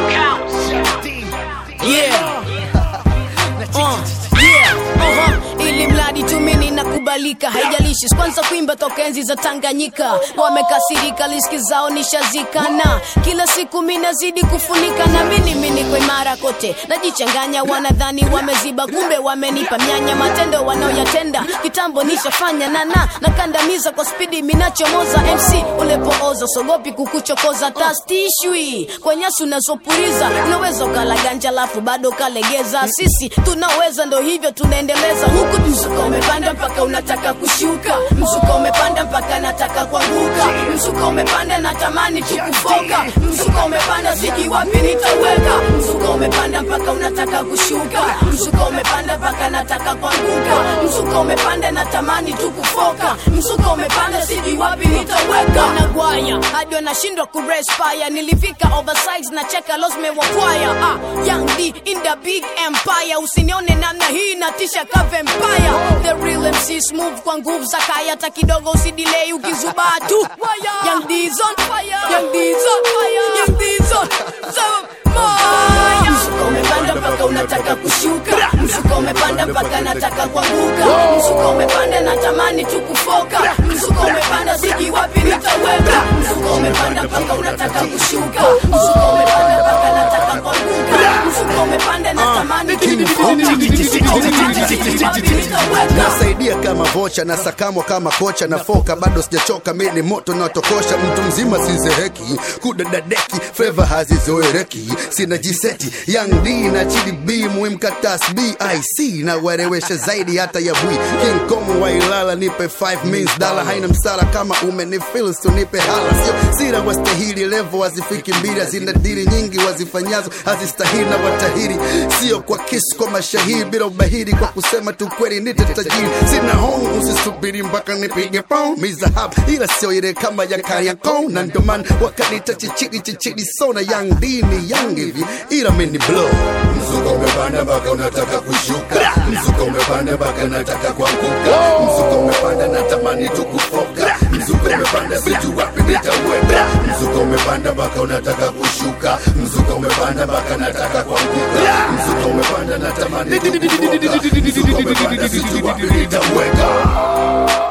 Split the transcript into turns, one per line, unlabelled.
Yeah. Uh, yeah. Uh-huh. Ili mradi tu mimi nakubalika, haijalishi kwanza kuimba toka enzi za Tanganyika. Wamekasirika, liski zao nishazikana, kila siku mimi nazidi kufunika, na mimi mimi niko imara kote, najichanganya, wanadhani wameziba, kumbe wamenipa myanya. Matendo wanaoyatenda kitambo nishafanya, nana nakandamiza kwa spidi, minachomoza MC ulepooza, sogopi kukuchokoza, tastishwi kwa nyasi unazopuriza, unaweza ukala ganja lafu bado kalegeza. Sisi tunaweza, ndo hivyo tunaendeleza huku. Mzuka umepanda mpaka unataka kushuka, mzuka umepanda mpaka nataka kuanguka, mzuka umepanda natamani tukufoka, mzuka umepanda siji wapi nitaweka, mzuka umepanda mpaka unataka kushuka, mzuka umepanda mpaka nataka kuanguka, mzuka umepanda natamani tukufoka, mzuka umepanda siji wapi nitaweka, nagwaya hadi wanashindwa kurespire, nilifika oversize na cheka los mewakwaya, ah, young D in the big empire, usinione namna hii natisha ka vampire, the real MC smooth kwa nguvu za kaya, hata kidogo usidilei ukizubaa tu, young D's on fire, young D's on fire, young D's on fire. Mzuka umepanda mpaka unataka kushuka, mzuka umepanda mpaka nataka kuanguka, mzuka umepanda natamani tu kufoka, mzuka umepanda siji wapi nitaweka, mzuka umepanda mpaka unataka kushuka, mzuka umepanda mpaka nataka kuanguka, mzuka umepanda natamani tu kufoka, mzuka umepanda siji wapi nitaweka.
nasaidia kama vocha na sakamwa kama kocha na foka bado sijachoka mimi ni moto naotokosha mtu mzima sinzeheki kudadadeki fleva hazizoereki sina jiseti young d na chidi b muhimkatas bic na warewesha zaidi hata ya bwi king kong wailala nipe 5 mins dala haina msala kama umenifil so nipe hala sio sira wastahili levo hazifiki mbili hazina dili nyingi wazifanyazo hazistahili na watahiri sio kwa kisu kwa mashahiri bila ubahiri kwa kusema tu kweli nite tajiri sina hong usisubiri mpaka nipige pong mizahab ila sio ile kama ya kariakon na ndoman wakanita chichiri chichiri sona young d ni young hivi ila mini blow
Mzuka umepanda mpaka unataka kushuka, mzuka umepanda mpaka nataka kuanguka, mzuka umepanda natamani tu kufoka, mzuka umepanda sijui wapi nitaweka, mzuka umepanda mpaka unataka kushuka, mzuka umepanda mpaka nataka kuanguka, mzuka umepanda natamani tu kufoka, mzuka umepanda sijui wapi nitaweka.